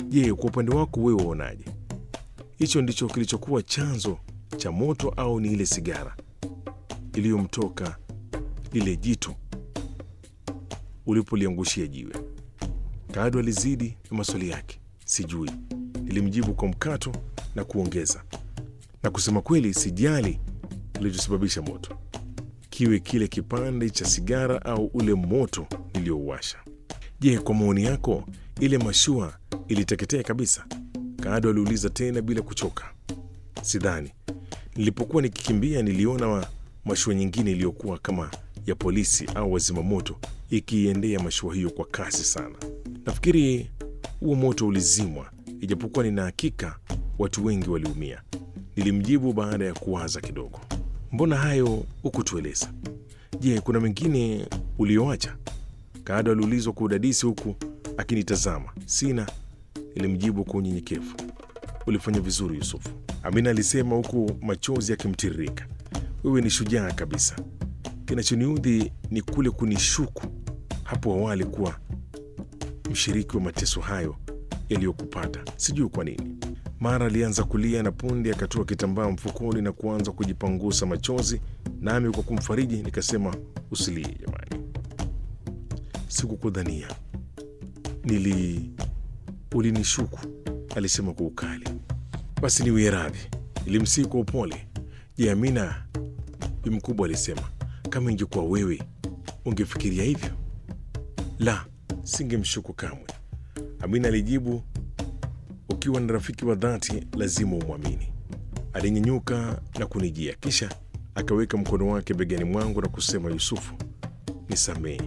Je, kwa upande wako wewe waonaje? Hicho ndicho kilichokuwa chanzo cha moto au ni ile sigara iliyomtoka lile jito ulipoliangushia jiwe? Kaado alizidi na maswali yake. Sijui, nilimjibu kwa mkato na kuongeza, na kusema kweli, sijali kilichosababisha moto, kiwe kile kipande cha sigara au ule moto niliyouwasha. Je, kwa maoni yako ile mashua iliteketea kabisa? Kaado aliuliza tena bila kuchoka. Sidhani. Nilipokuwa nikikimbia niliona wa mashua nyingine iliyokuwa kama ya polisi au wazimamoto ikiiendea mashua hiyo kwa kasi sana. Nafikiri huo moto ulizimwa, ijapokuwa nina hakika watu wengi waliumia, nilimjibu baada ya kuwaza kidogo. Mbona hayo hukutueleza? Je, kuna mengine ulioacha? Kaado aliulizwa kwa udadisi huku akinitazama. Sina, nilimjibu kwa unyenyekevu. Ulifanya vizuri Yusufu, Amina alisema huku machozi yakimtiririka. Wewe ni shujaa kabisa. Kinachoniudhi ni kule kunishuku hapo awali kuwa mshiriki wa mateso hayo yaliyokupata. Sijui kwa nini. Mara alianza kulia na punde akatoa kitambaa mfukoni na kuanza kujipangusa machozi, nami kwa kumfariji nikasema, usilie jamani, sikukudhania, nili ulinishuku, alisema kwa ukali. Basi niwie radhi, nilimsihi kwa upole. Je, Amina? Bi mkubwa alisema, kama ingekuwa wewe ungefikiria hivyo? La, singemshuku kamwe, Amina alijibu. Ukiwa na rafiki wa dhati lazima umwamini. Alinyenyuka na kunijia, kisha akaweka mkono wake begani mwangu na kusema, Yusufu, nisamehe,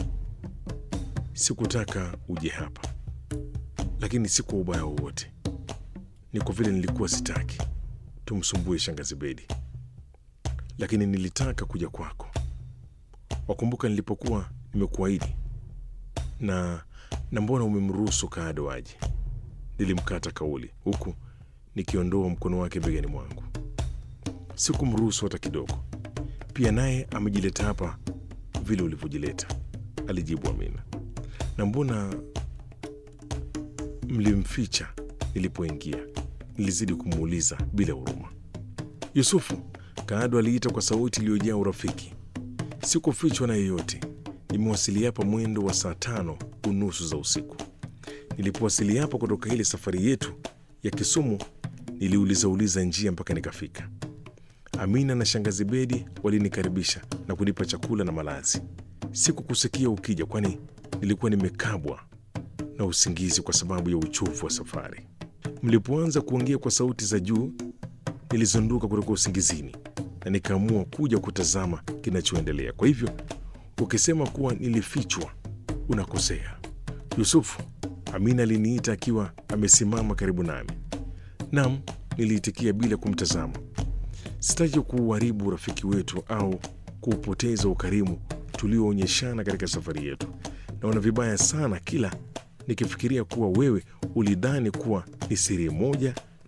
sikutaka uje hapa, lakini si kwa ubaya wowote, ni kwa vile nilikuwa sitaki tumsumbue shangazi Bedi, lakini nilitaka kuja kwako. Wakumbuka nilipokuwa nimekuahidi na na mbona umemruhusu Kaado aje? Nilimkata kauli huku nikiondoa mkono wake begani mwangu. Sikumruhusu hata kidogo. Pia naye amejileta hapa vile ulivyojileta, alijibu Amina. Na mbona mlimficha nilipoingia? Nilizidi kumuuliza bila huruma. Yusufu, Kaado aliita kwa sauti iliyojaa urafiki. Sikufichwa na yeyote. Nimewasili hapa mwendo wa saa tano unusu za usiku. Nilipowasili hapa kutoka ile safari yetu ya Kisumu, niliulizauliza njia mpaka nikafika. Amina na shangazi Bedi walinikaribisha na kunipa chakula na malazi. Sikukusikia ukija, kwani nilikuwa nimekabwa na usingizi kwa sababu ya uchovu wa safari. Mlipoanza kuongea kwa sauti za juu, nilizunduka kutoka usingizini na nikaamua kuja kutazama kinachoendelea. Kwa hivyo ukisema kuwa nilifichwa, unakosea Yusufu. Amina aliniita akiwa amesimama karibu nami. Nam, niliitikia bila kumtazama. Sitaki kuuharibu urafiki wetu au kuupoteza ukarimu tulioonyeshana katika safari yetu. Naona vibaya sana kila nikifikiria kuwa wewe ulidhani kuwa ni siri moja